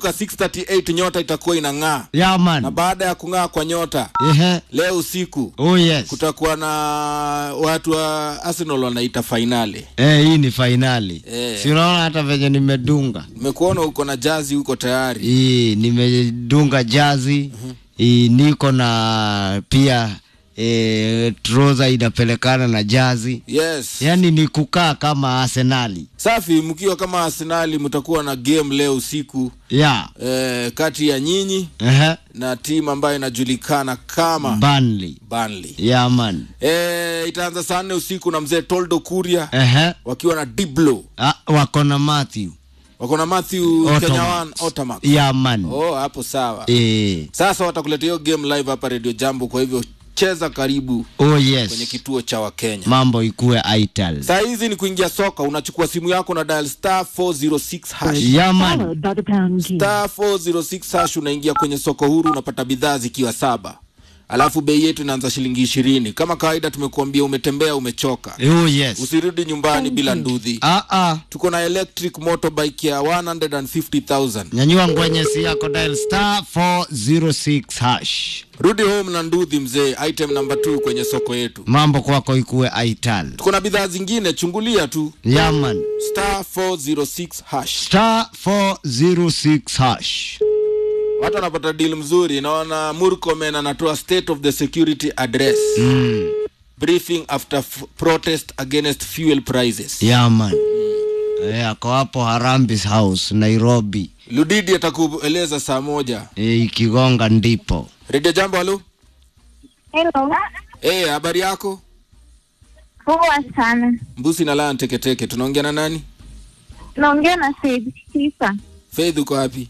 638 nyota itakuwa inang'aa Yeah, man. na baada ya kung'aa kwa nyota Ehe. leo usiku Oh, yes. kutakuwa na watu wa Arsenal wanaita fainali. Eh, hii ni fainali. Eh. Si unaona hata venye nimedunga. Nimekuona uko na jazi huko tayari. Hii nimedunga jazi. Hii niko na pia eh, trouser inapelekana na jazi. Yes. Yaani ni kukaa kama Arsenali. Safi, mkiwa kama Arsenali mtakuwa na game leo usiku Yeah. eh, kati ya nyinyi Ehe. na timu ambayo inajulikana kama Burnley. Burnley. Yeah, man. Eh, itaanza saa nne usiku na mzee Toldo Kuria Ehe. wakiwa na Diblo. Ah, wako na Matthew. Wako na Matthew Ottomax. Kenyawan Otamax. Yeah, man. Oh, hapo sawa. Eh. Sasa watakuletea hiyo game live hapa Radio Jambo, kwa hivyo cheza karibu Oh, kwenye yes. kituo cha Wakenya. Mambo ikuwe ital. Saa hizi ni kuingia soka, unachukua simu yako na dial star 406 hash. Yeah, man. followed by the pound key. Star 406 hash, unaingia kwenye soko huru, unapata bidhaa zikiwa saba, alafu bei yetu inaanza shilingi ishirini. Kama kawaida, tumekuambia umetembea, umechoka, Oh, yes. usirudi nyumbani bila ndudhi. Ah, ah. Tuko na electric motorbike ya 150,000. nyanyua ngwenyesi yako dial star 406 hash Rudi home na ndudhi mzee, item number 2 kwenye soko yetu. mambo kwako ikuwe ital Tuko na bidhaa zingine, chungulia tu yaman star 406 hash. star 406 hash Watu wanapata deal mzuri. Naona Murkomen anatoa state of the security address briefing after f- protest against fuel prices. yaman Eh, ako hapo harambis house nairobi Ludidi atakueleza saa moja. Eh, ikigonga ndipo Radio Jambo, halo. Hello. Eh, habari yako? Poa sana. Mbusi na Lion Teketeke. Tunaongea na nani? Naongea na Said Sifa. Faith uko wapi?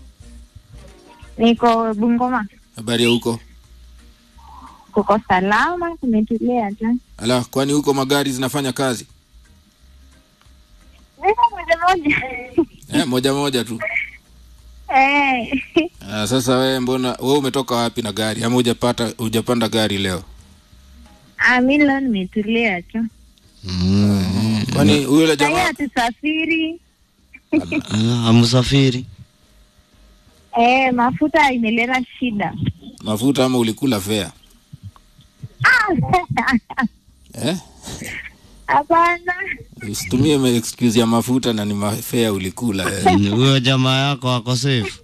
Niko Bungoma. Habari ya huko? Kuko salama, kumetulia tu. Ala, kwani huko magari zinafanya kazi? Niko moja moja. Eh, moja moja tu. Eh. Ah, sasa wewe mbona wewe umetoka wapi na gari? Ama hujapata hujapanda gari leo? Ah, mimi leo nimetulia tu. Kwani yule Sasa jamaa hatusafiri. Ah, amsafiri Eh, mafuta imeleta shida. mafuta ama ulikula fare? Eh? Hapana. Usitumie ma- excuse ya mafuta na ni mafea ulikula. Eh. Mm, huyo jamaa yako ako safe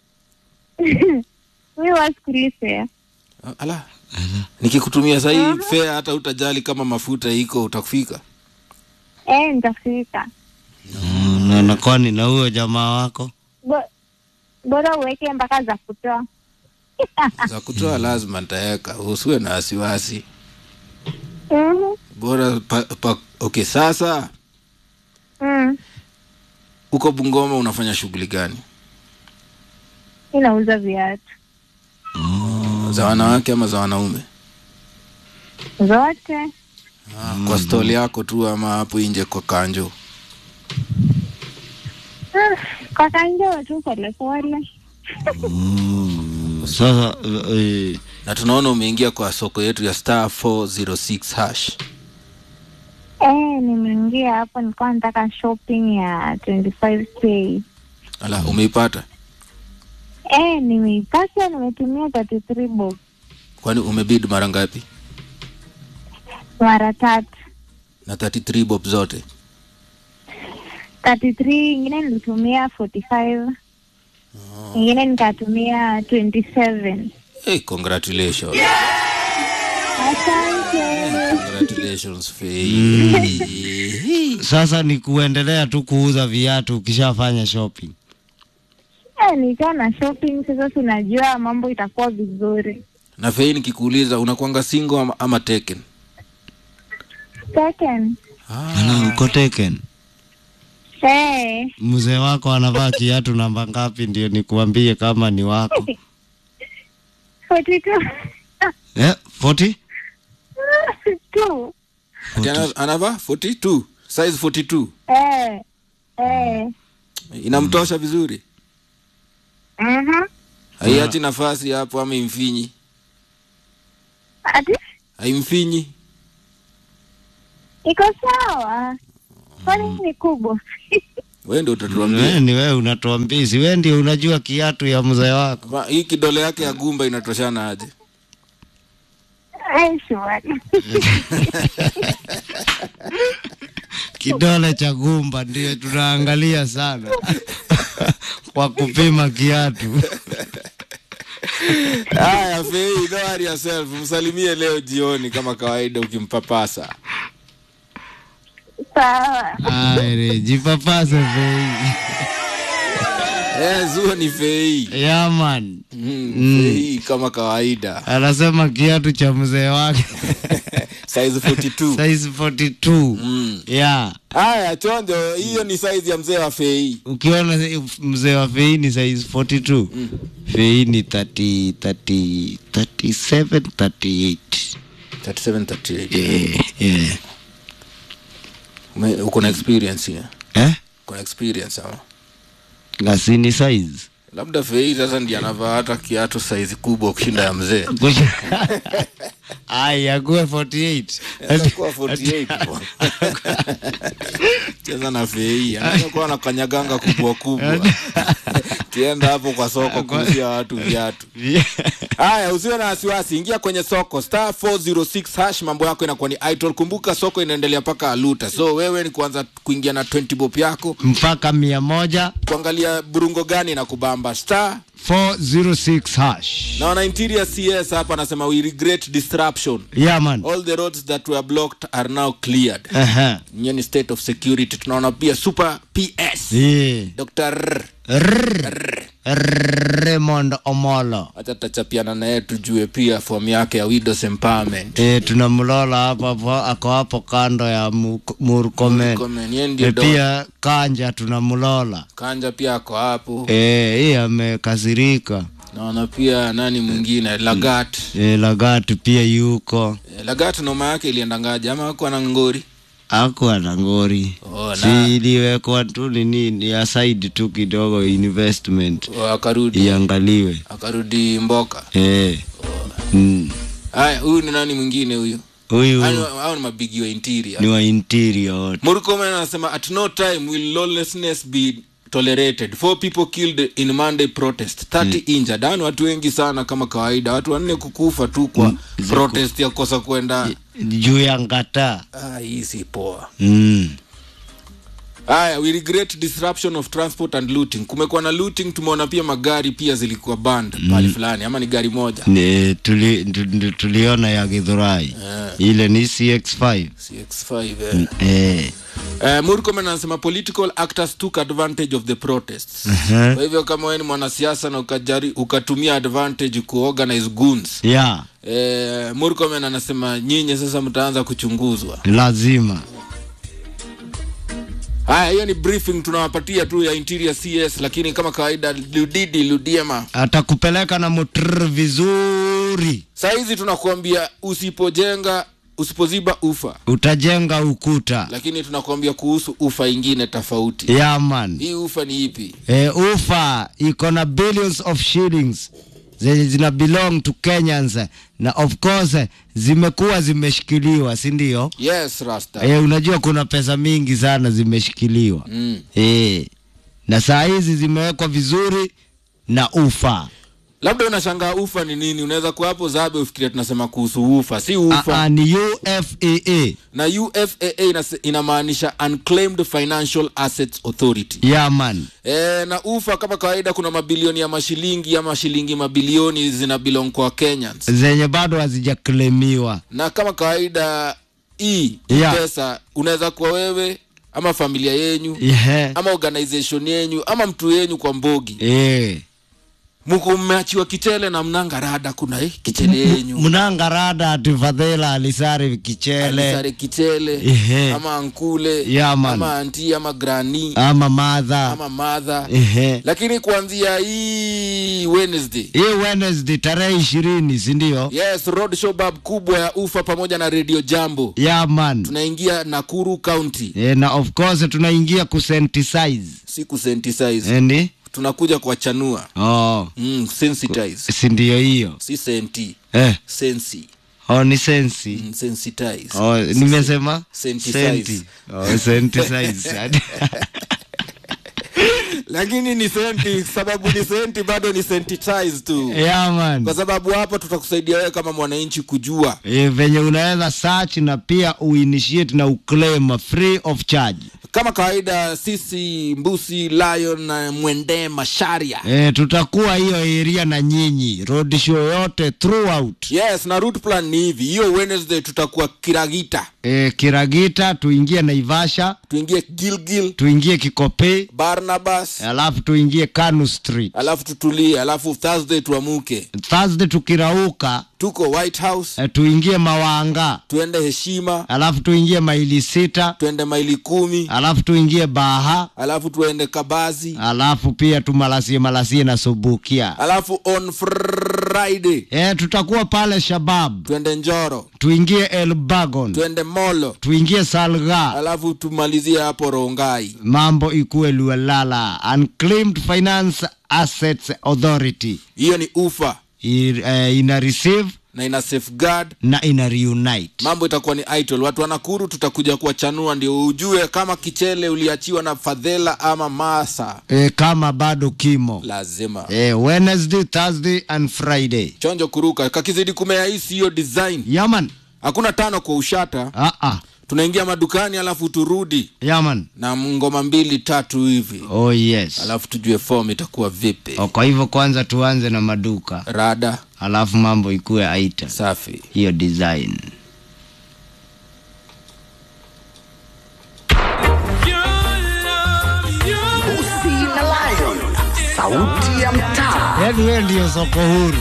Mimi wasikulisea. Ala. Nikikutumia sasa hii fare hata utajali kama mafuta iko utakufika. Eh, nitafika. Mm, na- na kwani na huyo jamaa wako Bo- Bora uweke mpaka za kutoa. Za kutoa lazima nitaweka. Usiwe na wasiwasi. Mhm. Bora pa, pa, okay sasa Mm. uko Bungoma unafanya shughuli gani? Inauza viatu. Za wanawake ama za wanaume? Zote. Ah, Kwa stall yako tu ama hapo nje kwa kanjo? Ah, Kwa kanjoo tu polepole. sasa eh, Na tunaona umeingia kwa soko yetu ya star 406 hash. Eh, nimeingia hapo nilikuwa nataka shopping ya 25k. Ala, umeipata? Eh, nimeipata nimetumia 33 bob Kwani umebid mara ngapi? mara tatu. Na 33 bob zote. 33 ingine nilitumia 45. Ingine nikatumia 27. Hey, congratulations. Asante. Congratulations, Faith. sasa ni kuendelea tu kuuza viatu ukishafanya shopping Eh, nikiwa na shopping sasa tunajua mambo itakuwa vizuri. Na Faith nikikuuliza unakwanga single ama, ama taken? Second. Ala, uko taken Eh, mzee wako anavaa kiatu namba ngapi ndio nikuambie kama ni wako 42. eh, 40? Two. Ati ana- anavaa 42, size 42. Eh. Eh. Inamtosha vizuri. Mhm. Haiachi nafasi hapo ama imfinyi. Ati Haimfinyi. iko sawa. Kwani ni kubwa? wewe ndio utatuambia Wewe ni wewe unatuambia, si wewe ndio unajua kiatu ya mzee wako. Ma- hii kidole yake ya gumba inatoshana aje Eh, sure. Kidole cha gumba ndio tunaangalia sana kwa kupima kiatu. haya fei don't worry yourself msalimie leo jioni kama kawaida ukimpapasa Sawa. Aire, jipapase fei. eh, zuo ni fei Yeah, man. mm, fei kama kawaida Anasema kiatu cha mzee wake size 42 size 42. mm. Yeah. haya chonjo hiyo ni size ya mzee wa fei Ukiona mzee wa fei ni size 42. Fei ni 30 30 37 38. 37 38 Yeah, yeah. Ume- uko na experience ya Eh? uko na experience ama Ngasini size. labda fei sasa ndiye anavaa hata kiatu size kubwa kushinda ya mzee Ai, akuwe 48. Atakuwa 48 bwana. cheza na fei anaweza kuwa na kanyaganga kubwa kubwa kienda hapo kwa soko kuuzia watu viatu haya usiwe na wasiwasi ingia kwenye soko star 406 hash mambo yako inakuwa ni idol kumbuka soko inaendelea mpaka aluta so wewe ni kuanza kuingia na 20 bob yako mpaka mia moja kuangalia burungo gani na kubamba star 406 hash. na wana interior cs hapa anasema we regret disruption Yeah, man. all the roads that were blocked are now cleared Aha. Hiyo ni state of security tunaona pia super ps Yeah. dr Rrr. Raymond Omolo. hata tutachapiana naye tujue pia fomu yake ya widows empowerment E, tunamlola hapo hapo, ako hapo kando ya Mu- Murkomen. Comment, yeye ndio E, do- pia Kanja tunamlola. kanja pia ako hapo E, hii amekasirika. naona pia nani mwingine lagat E, Lagat pia yuko Eh, lagat noma yake iliendangaje ama akuwa na ngori akuwa na ngori Oh, na- si iliwekwa tu nini ni aside tu kidogo investment Oh, akarudi iangaliwe akarudi mboka Eh. Mm. haya huyu ni nani mwingine huyu huyu Hao- hao ni mabigi wa interior ni wa interior wote Murkomen anasema at no time will lawlessness be tolerated four people killed in monday protest 30 injured yani watu wengi sana kama kawaida watu wanne kukufa tu kwa protest ya kosa kwenda juu ya ngata ah, hii si poa mm. haya we regret disruption of transport and looting kumekuwa na looting tumeona pia magari pia zilikuwa band mm. pali fulani ama ni gari moja Ni, tuli, tu- tuliona ya githurai ile ni cx5 cx5 eh. eh. Uh, Murkomen anasema political actors took advantage of the protests Uh-huh. kwa hivyo kama wewe ni mwanasiasa na ukajari, ukatumia advantage kuorganize goons ya uh, Murkomen anasema nyinyi sasa mtaanza kuchunguzwa lazima haya hiyo ni briefing tunawapatia tu ya interior cs lakini kama kawaida ludidi ludiema atakupeleka na mutr vizuri saa hizi tunakuambia usipojenga usipoziba ufa utajenga ukuta lakini tunakuambia kuhusu ufa ingine tofauti ya man hii ufa ni ipi e, ufa iko na billions of shillings zenye zina belong to kenyans na of course zimekuwa zimeshikiliwa si ndio yes rasta e, unajua kuna pesa mingi sana zimeshikiliwa mm. e, na saa hizi zimewekwa vizuri na ufa labda unashangaa ufa ni nini unaweza kuwa hapo zabe ufikiria tunasema kuhusu ufa si ufa Aa, ni ufaa na ufaa inase- inamaanisha unclaimed financial assets authority ya man e, na ufa kama kawaida kuna mabilioni ya mashilingi ama shilingi mabilioni zina belong kwa kenyans zenye bado hazijaklemiwa na kama kawaida hii Yeah. pesa unaweza kuwa wewe ama familia yenyu yeah. ama organization yenyu ama mtu yenyu kwa mbogi e. muko mmeachiwa kichele na mnanga rada kuna eh, kichele yenyu mnangarada ati fadhila alisari kichele sare kichele Ehe. ama ankule Yeah, man. ama anti ama grani ama madha ama madha Ehe. lakini kuanzia hii wednesday hii wednesday tarehe ishirini sindio yes road showbab kubwa ya ufa pamoja na radio jambo ya man tunaingia nakuru county e, na of course tunaingia kusensitize si kusensitize eni tunakuja kuwachanua oh. mm, sensitize si ndio hiyo si senti eh. sensi oh, ni sensi mm, sensitize oh, nimesema Sensitize. senti oh, sensitize lakini ni senti sababu ni senti bado ni sensitize tu yeah, man. kwa sababu hapa tutakusaidia wewe kama mwananchi kujua E, venye unaweza search na pia uinitiate na uclaim free of charge. kama kawaida sisi mbusi lion na mwende masharia E, tutakuwa hiyo area na nyinyi road show yote throughout. yes na route plan ni hivi hiyo wednesday tutakuwa kiragita E, Kiragita tuingie Naivasha, tuingie gilgil tuingie Kikopey, barnabas alafu tuingie Kanu Street. alafu tutulie alafu thursday tuamuke Thursday tukirauka tuko white house e, tuingie Mawanga, tuende heshima alafu tuingie maili sita, tuende maili kumi alafu tuingie Baha, alafu tuende kabazi alafu pia tumalasie malasie na Subukia. alafu on friday E, tutakuwa pale Shabab, tuende njoro tuingie Elbagon, tuende molo tuingie Salga, alafu tumalizie hapo rongai mambo ikuwe Lualala. Unclaimed Finance Assets Authority hiyo ni ufa I, eh, ina receive na ina safeguard na ina reunite. mambo itakuwa ni idle watu wa Nakuru tutakuja kuwachanua ndio ujue kama kichele uliachiwa na fadhela ama masa E, kama bado kimo lazima e, Wednesday, Thursday and Friday. chonjo kuruka kakizidi kumea hisi hiyo design Yaman, hakuna tano kwa ushata ah ah, tunaingia madukani alafu turudi yaman. na ngoma mbili tatu hivi Oh yes. alafu tujue form itakuwa vipi O, kwa hivyo kwanza tuanze na maduka, rada alafu mambo ikuwe aita safi hiyo design. Usi na Lion, sauti ya mtaa Yaani wewe ndio soko huru.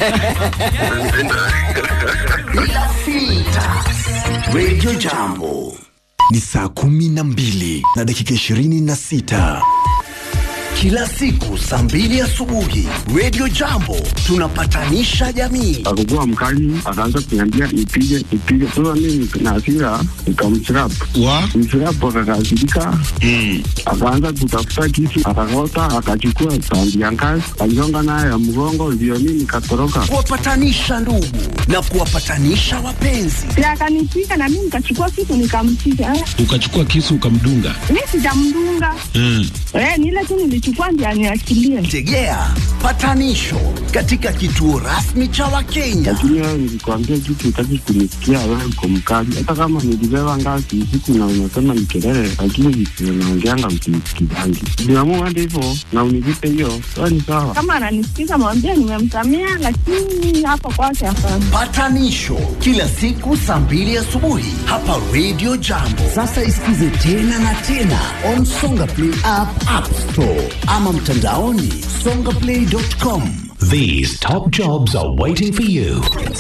bila filta. Radio Jambo. ni saa kumi na mbili na dakika ishirini na sita Kila siku saa mbili asubuhi Radio Jambo tunapatanisha jamii. akakuwa mkali, akaanza kuniambia ipige ipige. Sasa mimi na hasira nikamchirap mchirap, akakasirika akaanza kutafuta kisu, akakota, akachukua tandi ya ngazi, aligonga nayo ya mgongo, ndio mimi nikatoroka. Kuwapatanisha ndugu na kuwapatanisha wapenzi. na akanipiga na mimi nikachukua kitu nikampiga. Eh, ukachukua kisu ukamdunga Mi sijamdunga mm. eh, ni ile tu nilichukua ndio aniachilie. Tegea patanisho katika kituo rasmi cha Wakenya. Lakini wewe nilikwambia kitu, utaki kunisikia, wewe uko mkali. Hata kama nilibeba ngazi usiku na unasema ni kelele, lakini vitu unaongeanga msinisikizangi. Niamua hadi hivyo na univipe hiyo, sawa ni sawa. Kama ananisikiza mwambie nimemsamea, lakini hapo kwake hapana. Patanisho kila siku saa mbili asubuhi hapa Radio Jambo. Sasa isikize tena na tena on Songa Play app, App Store ama mtandaoni songaplay.com. These top jobs are waiting for you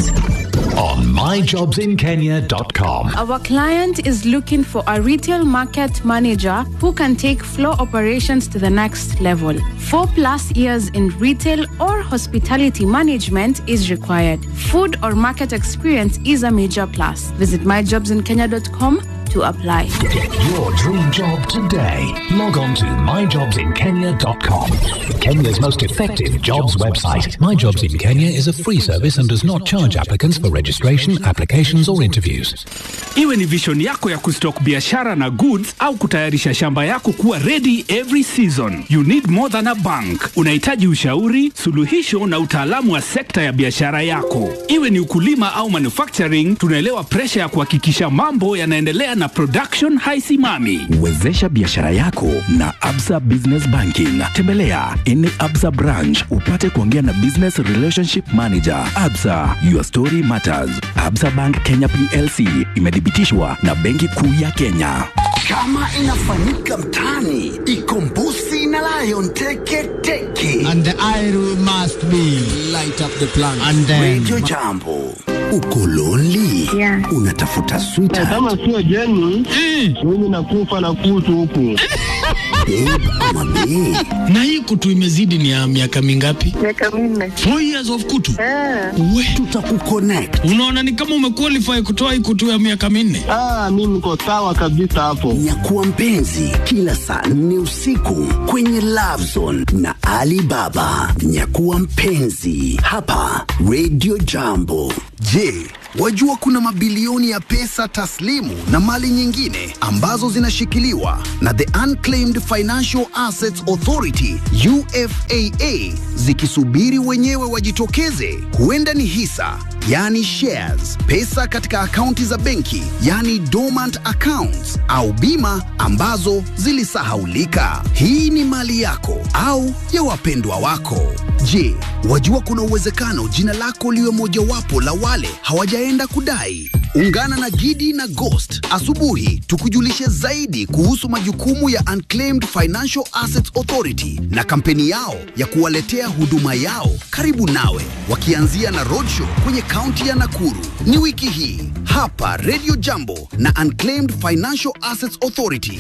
on myjobsinkenya.com. Our client is looking for a retail market manager who can take floor operations to the next level. Four plus years in retail or hospitality management is required. Food or market experience is a major plus. Visit myjobsinkenya.com to apply. Get your dream job today. Log on to myjobsinkenya.com. Kenya's most effective jobs website. My Jobs in Kenya is a free service and does not charge applicants for registration, applications, or interviews. Iwe ni vision yako ya kustock biashara na goods au kutayarisha shamba yako kuwa ready every season. You need more than a bank. Unahitaji ushauri, suluhisho na utaalamu wa sekta ya biashara yako. Iwe ni ukulima au manufacturing, tunaelewa presha ya kuhakikisha mambo yanaendelea na production haisimami. Wezesha biashara yako na Absa Business Banking. Tembelea any Absa branch upate kuongea na Business Relationship Manager. Absa, your story matters. Absa Bank Kenya PLC imethibitishwa na Benki Kuu ya Kenya. Kama inafanyika mtaani, ikombusi na Lion teke teke. And the idol must be light up the plan and then Radio Jambo. Uko lonely? Yeah. Unatafuta sweetheart, Kama sio Jeni, mimi nakufa na kutu huku. babe ama bae? na hii kutu imezidi ni ya miaka mingapi Miaka minne. four years of kutu Eh, we Tutakuconnect. unaona ni kama umequalify kutoa hii kutu ya miaka minne Ah, mimi niko sawa kabisa hapo. Nyakuwa mpenzi kila saa nne usiku kwenye Love Zone na Alibaba. Nyakuwa mpenzi hapa Radio Jambo. Je, Wajua kuna mabilioni ya pesa taslimu na mali nyingine ambazo zinashikiliwa na the Unclaimed Financial Assets Authority UFAA zikisubiri wenyewe wajitokeze. Huenda ni hisa, yani shares, pesa katika akaunti za benki, yani dormant accounts, au bima ambazo zilisahaulika. Hii ni mali yako au ya wapendwa wako. Je, wajua kuna uwezekano jina lako liwe mojawapo la wale hawajaenda kudai? Ungana na Gidi na Ghost asubuhi tukujulishe zaidi kuhusu majukumu ya Unclaimed Financial Assets Authority na kampeni yao ya kuwaletea huduma yao karibu nawe, wakianzia na roadshow kwenye kaunti ya Nakuru. Ni wiki hii hapa Radio Jambo na Unclaimed Financial Assets Authority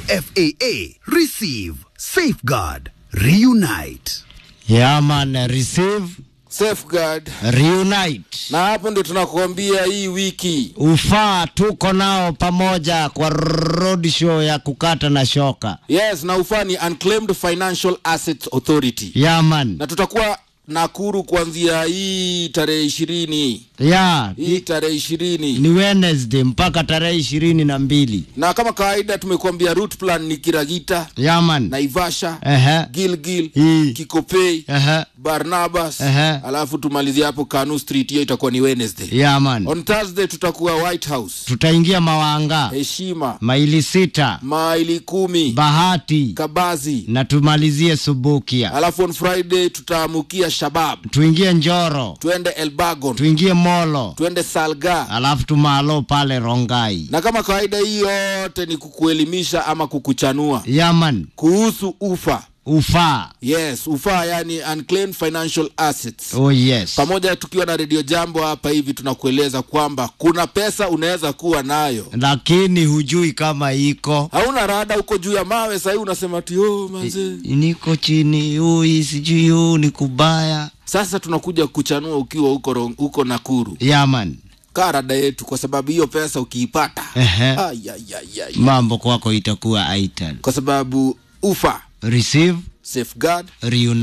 UFAA. Receive, safeguard, reunite. Yeah man, receive, safeguard reunite. na hapo ndio tunakuambia hii wiki Ufaa tuko nao pamoja kwa road show ya kukata na shoka. yes na ufaa ni unclaimed financial assets authority Yeah man. na tutakuwa nakuru kuanzia hii tarehe ishirini Yeah, hii tarehe ishirini ni Wednesday mpaka tarehe ishirini na mbili. na kama kawaida tumekuambia route plan ni kiragita Yeah man. naivasha Ehe. gilgil Hii. kikopei Ehe. barnabas Ehe. alafu tumalizie hapo kanu street hiyo itakuwa ni wednesday Yeah man. on thursday tutakuwa white house Tutaingia Mawanga, heshima maili sita, maili kumi Bahati kabazi na tumalizie Subukia. alafu on friday tutaamukia shabab Tuingie Njoro, twende elbagon tuingie Molo, twende salga alafu tumalo pale Rongai. na kama kawaida hii yote ni kukuelimisha ama kukuchanua Yeah man. kuhusu ufa Ufaa. yes ufa yani unclaimed financial assets Oh yes. pamoja tukiwa na redio jambo hapa hivi tunakueleza kwamba kuna pesa unaweza kuwa nayo Lakini hujui kama iko. hauna rada huko juu ya mawe sahii unasema ti oh, manze niko chini hui sijui huu ni kubaya sasa tunakuja kuchanua ukiwa huko Ro- huko nakuru yaman kaa rada yetu kwa sababu hiyo pesa ukiipata Ehe. Ai, ai, ai, ai. mambo kwako itakuwa aital kwa sababu ufa receive safeguard reunite